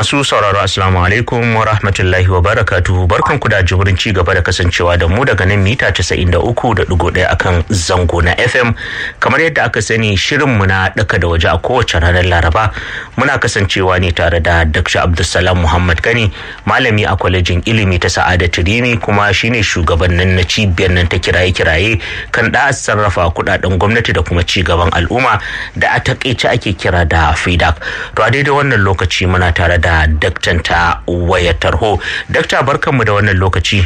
Masu sauraro Assalamu alaikum wa rahmatullahi wa barakatuhu barkan ku da jimurin ci gaba da kasancewa da mu daga nan mita 93.1 akan zango na FM kamar yadda aka sani shirin mu na daka da waje a kowace ranar Laraba muna kasancewa ne tare da Dr. Abdulsalam Muhammad Gani malami a kwalejin ilimi ta Sa'adatu Rimi kuma shine shugabannin na cibiyar nan ta kiraye-kiraye kan da sarrafa kudaden gwamnati da kuma ci gaban al'umma da a takaice ake kira da FIDAC to a daidai wannan lokaci muna tare da daktan ta wayar tarho dakta barkanmu da wannan lokaci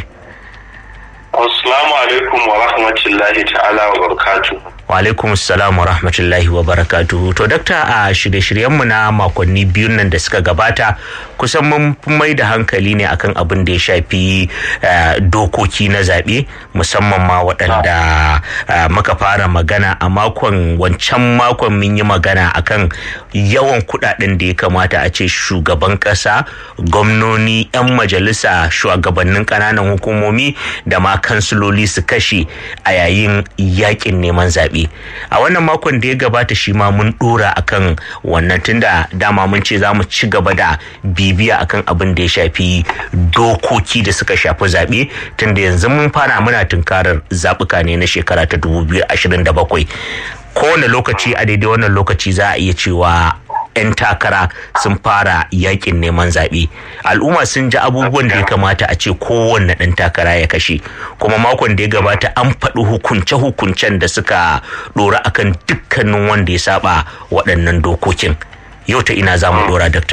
assalamu alaikum wa rahmatullahi ta'ala wa barakatuh wa alaikum assalam wa rahmatullahi wa barakatuhu to dakta a shirye-shiryenmu na makonni biyun nan da suka gabata kusan mun mai da hankali ne akan abin da ya shafi dokoki na zaɓe musamman ma waɗanda muka fara magana a makon wancan makon mun yi magana akan yawan kuɗaɗen da ya kamata a ce shugaban ƙasa gwamnoni 'yan majalisa shugabannin ƙananan hukumomi da ma kansiloli su kashe a yayin yakin neman zaɓe a wannan makon da ya gabata shi ma mun dora akan wannan tunda dama mun ce za mu ci gaba da bibiya akan abin da ya shafi dokoki da suka shafi zaɓe tunda yanzu mun fara muna tunkarar zaɓuka ne na shekara ta 2027 kowane lokaci a daidai wannan lokaci za a iya cewa 'yan takara sun fara yakin neman zaɓe al'umma sun ji abubuwan da ya kamata a ce kowanne ɗan takara ya kashe kuma makon da ya gabata an faɗi hukunce-hukuncen da suka ɗora akan dukkanin wanda ya saba waɗannan dokokin yau ta ina za mu ɗora dakta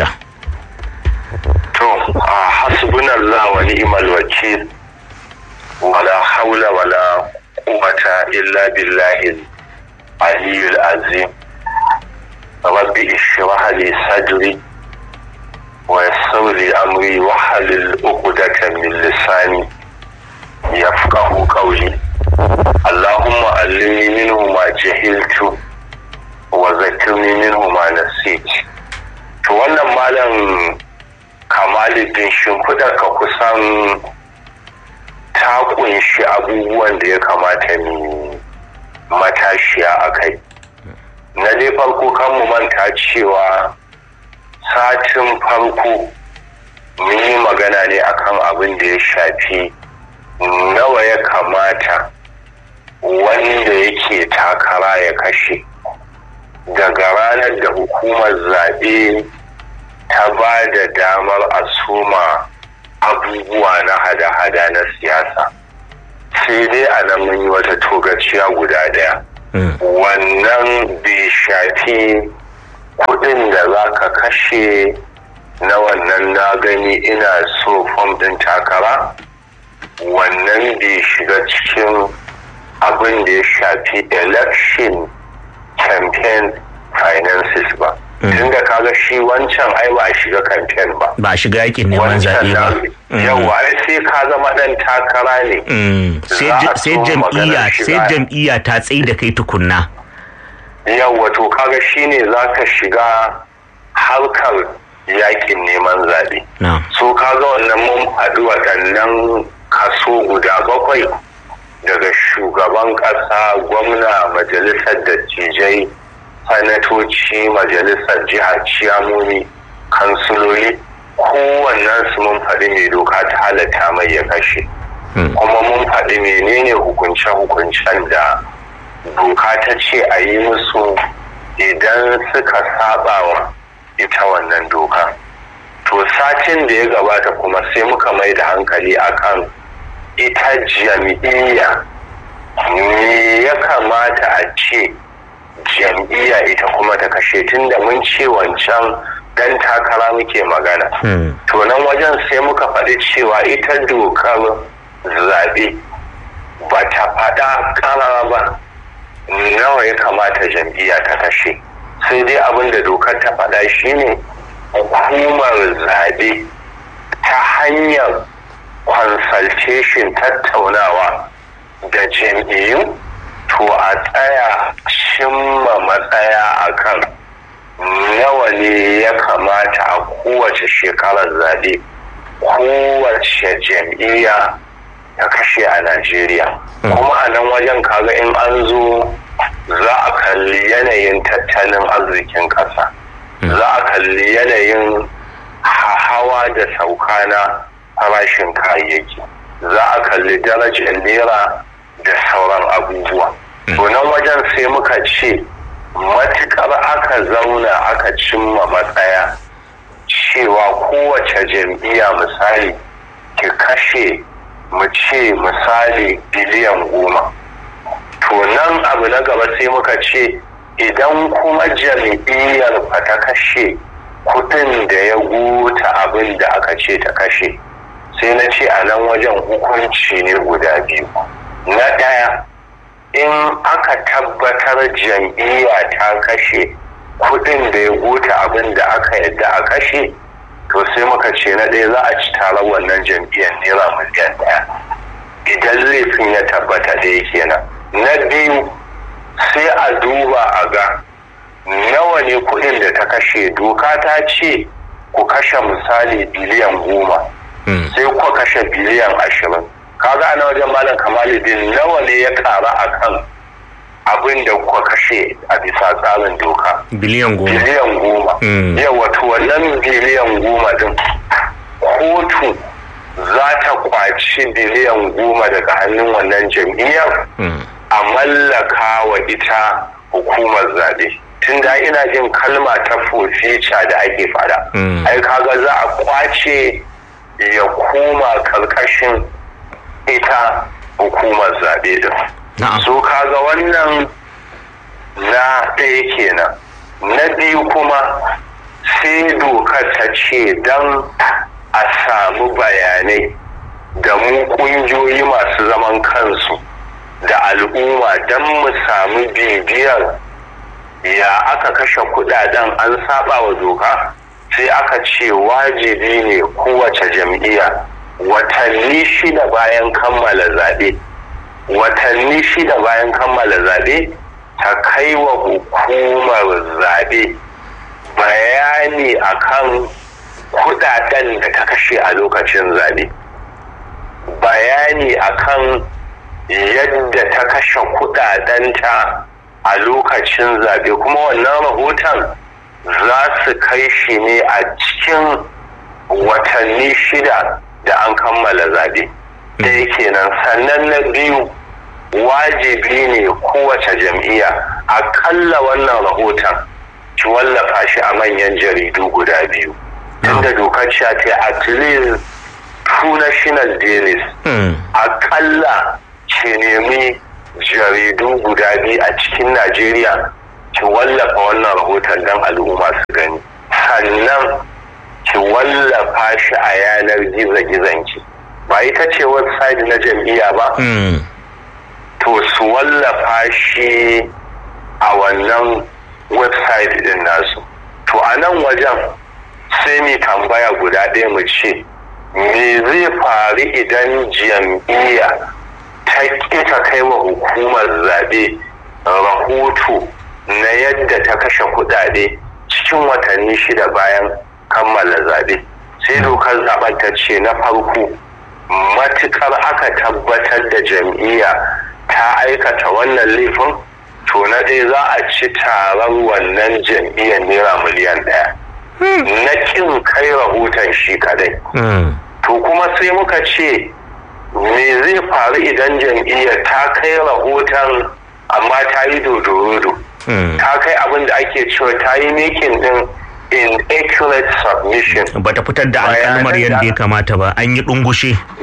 to a hasbunallah wa ni'mal wakil wala haula wala quwwata illa billahi aliyyul azim رب اشرح لي صدري ويسر لي امري واحلل عقدة من لساني يفقه قولي اللهم علمني منه ما جهلت وذكرني منه ما نسيت to wannan malam kamaluddin shimfiɗar ka kusan ta kunshi abubuwan da ya kamata mu matashiya a kai na dai farko kan mu manta cewa satin farko mun yi magana ne akan abin da ya shafi nawa ya kamata wanda yake takara ya kashe daga ranar da hukumar zaɓe ta ba da damar a soma abubuwa na hada-hada na siyasa sai dai a nan mun yi wata togaciya guda ɗaya. wannan bai shafi kudin da za ka kashe na wannan na gani ina so fom din takara wannan bai shiga cikin abin da ya shafi election campaign finances ba tun da kaga shi wancan ai ba a shiga campaign ba ba a shiga yakin neman zaɓe ba yawa sai ka zama ɗan takara ne sai jam'iyya sai jam'iyya ta tsaye da kai tukunna yawa to kaga shine za ka shiga harkar yakin neman zaɓe so kaga wannan mun faɗi waɗannan kaso guda bakwai daga shugaban ƙasa gwamna majalisar dattijai sanatoci majalisar jihar ciyamoni kansuloli kowannen su mun faɗi mai doka ta halatta mai ya kashe kuma mun faɗi menene hukunce-hukuncen da doka ta ce a yi musu idan suka saba wa ita wannan doka to satin da ya gabata kuma sai muka mai da hankali akan ita jam'iyya me ya kamata a ce jam'iyya ita kuma ta kashe tun da mun ce wancan dan takara muke magana. To nan wajen sai muka faɗi cewa ita dokar zaɓe ba ta faɗa ƙarara ba nawa ya kamata jam'iyya ta kashe. Sai dai abin da dokar ta faɗa shine hukumar zaɓe ta hanyar consultation tattaunawa da jam'iyyu to a tsaya cimma matsaya akan nawa ne ya kamata a kowace shekarar zaɓe kowace jam'iyya ta kashe a najeriya kuma a nan wajen kaga in an zo za a kalli yanayin tattalin arzikin ƙasa za a kalli yanayin hawa da sauka na farashin kayayyaki za a kalli darajar naira da sauran abubuwa to nan wajen sai muka ce matukar aka zauna aka cimma matsaya cewa kowace jam'iyya misali ki kashe mu ce misali biliyan goma to nan abu na gaba sai muka ce idan kuma jam'iyyar ba ta kashe kudin da ya gota abin da aka ce ta kashe sai na ce a nan wajen hukunci ne guda biyu na ɗaya in aka tabbatar jam'iyya ta kashe kudin da ya gota abin da aka yadda a kashe to sai muka ce na ɗaya za a ci taron wannan jam'iyyar naira miliyan ɗaya idan laifin ya tabbata da kenan na biyu sai a duba a ga nawa ne kudin da ta kashe doka ta ce ku kashe misali biliyan goma sai ku kashe biliyan ashirin kaga ana wajen malam kamaluddin nawa ne ya kara a kan abin da kuka kashe a bisa tsarin doka biliyan goma biliyan goma yawa to wannan biliyan goma din kotu za ta kwaci biliyan goma daga hannun wannan jam'iyyar a mallaka wa ita hukumar zaɓe tun da ina jin kalma ta fofica da ake fada ai kaga za a kwace ya koma karkashin ita hukumar zaɓe din so kaga wannan na ɗaya kenan na biyu kuma sai dokar ta ce don a samu bayanai da mu ƙungiyoyi masu zaman kansu da al'umma don mu samu bibiyar ya aka kashe kudaden an saba wa doka sai aka ce wajibi ne kowace jam'iyya watanni shida bayan kammala zaɓe watanni shida bayan kammala zaɓe ta kai wa hukumar zaɓe bayani akan kudaden da ta kashe a lokacin zaɓe bayani akan yadda ta kashe kudadenta a lokacin zaɓe kuma wannan rahoton za su kai shi ne a cikin watanni shida da an kammala zaɓe ɗaya kenan sannan na biyu wajibi ne kowace jam'iyya akalla wannan rahoton ki wallafa shi a manyan jaridu guda biyu tunda dokar ta at least two national dailies akalla ki nemi jaridu guda biyu a cikin najeriya ki wallafa wannan rahoton don al'umma su gani sannan ki wallafa shi a yanar gizo-gizonki ba ita ce website na jam'iyya ba to su wallafa shi a wannan website din nasu to a nan wajen sai mu tambaya guda ɗaya mu ce me zai faru idan jam'iyya ta ƙi kai wa hukumar zaɓe rahoto na yadda ta kashe kuɗaɗe cikin watanni shida bayan kammala zaɓe sai dokar zaɓen ta ce na farko matukar aka tabbatar da jam'iyya ta aikata wannan laifin to na ɗaya za a ci taron wannan jam'iyyar naira miliyan ɗaya na ƙin kai rahoton shi kadai to kuma sai muka ce me zai faru idan jam'iyyar ta kai rahoton amma ta yi dodorodo ta kai abin da ake cewa ta yi making din inaccurate submission bata fitar da alkalmar yadda ya kamata ba an yi ɗungushe